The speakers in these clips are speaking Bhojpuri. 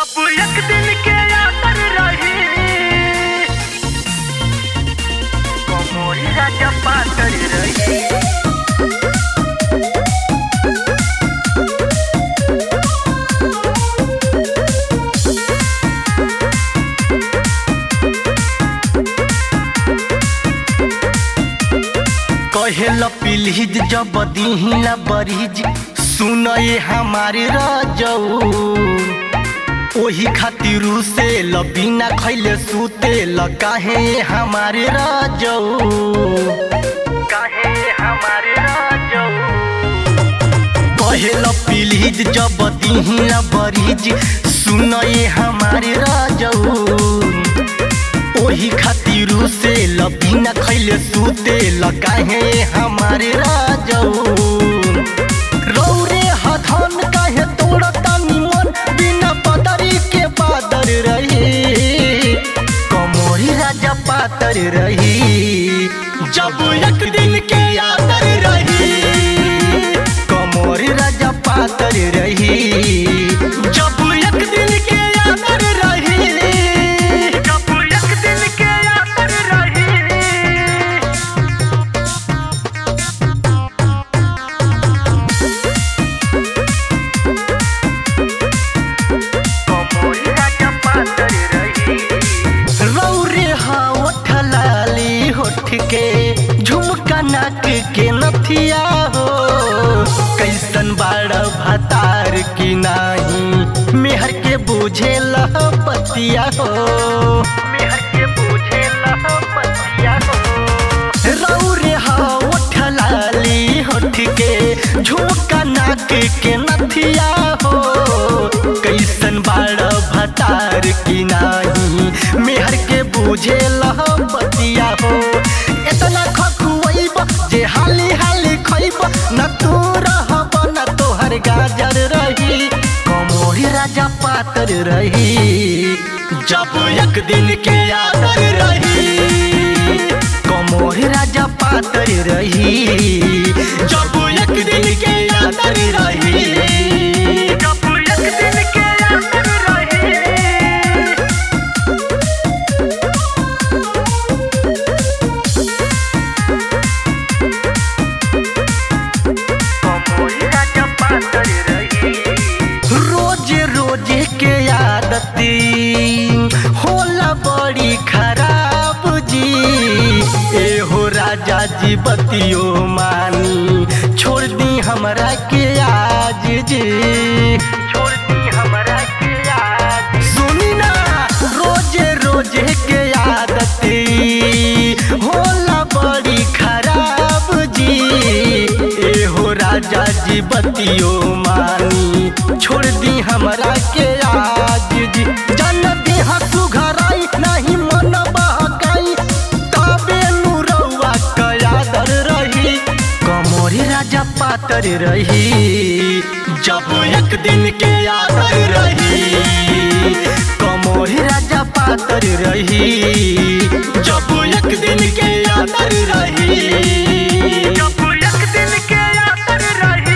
जब एक दिन के यातर रही कमोरी राजा पातर रही कहेल पिलहिज जब दिहिला बरिज सुन ये हमारे रजऊ ओही खातिर से ल बिना खैले सुते ल काहे हमारे रजऊ काहे हमारे राजऊ कहेल पिलहिज जब दिहिला बरिज सुन ये हमारे रजऊ ओही खातिर से ल बिना खैले सुते ल काहे हमारे राजऊ रौरे हथन काहे तोड़ता निमन बिना बदरी के बादर रही कमोरी राजा पातर रही जब एक दिन के यादर रही कमोरी राजा पातर रही जब एक दिन के यादर रही जब एक दिन के यातर रही कमोरी राजा पातर रही रौरे होठ लाली होठ के झुमका नाक के नथिया हो कैसन बाड़ भतार की नाही मेहर के बुझे पतिया हो मेहर के पूछे लह पतिया हो रौरे होठ लाली होठ के झुमका नाक के नथिया हो कैसन बाड़ भतार की नाही मेहर के बुझे बतिया हो इतना खकुआइब जे हाली हाली खइब न तू रहब न तोहर गाजर रही कमोरी राजा पातर रही जब एक दिन के यादर रही कमोरी राजा पातर रही जब एक दिन के यादर रही जब एक दिन के यातर रही कमोरी राजा पातर रही रोज रोज के आदती होला बड़ी खराब जी एहो राजा जी बतियो मानी छोड़ दी हमरा के आज जी छोड़ दी हमरा के याद सुनी ना रोज रोज के आदती होला बड़ी खराब जी एहो राजा जी बतियो मानी छोड़ दी हमरा के आज जी जन देह सुघराई नहीं मन बहकाई तबे नुरौआ कयादर रही कमोरी राजा पातर रही जब एक दिन के यादर रही कमोरी राजा पातर रही जब एक दिन के यादर रही जब एक दिन के यातर रही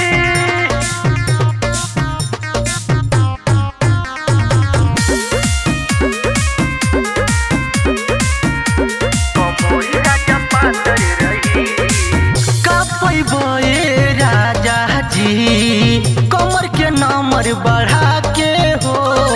कमोरी राजा पातर रही का पैबे राजा जी कमर के नंबर बढ़ा के हो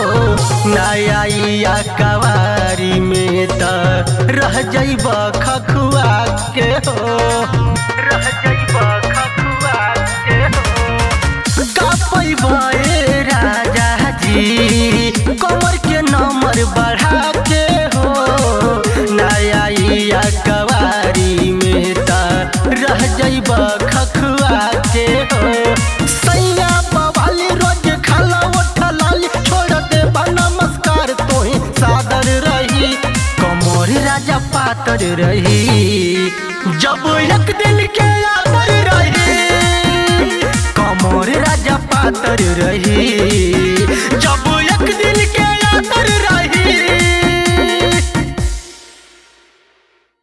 नया कवारी में त रह जैब खखुआ के हो रह जइब खखुआ के हो का पैबे राजा जी कमर के नंबर बढ़ा के हो नया कवारी में त रह जैब खखुआ के हो सैया बवाली रोज खाला उठलाली छोड़ दे नमस्कार तोही सादर रही कमोरी राजा पातर रही जब एक दिन के यादर रही कमोरी राजा पातर रही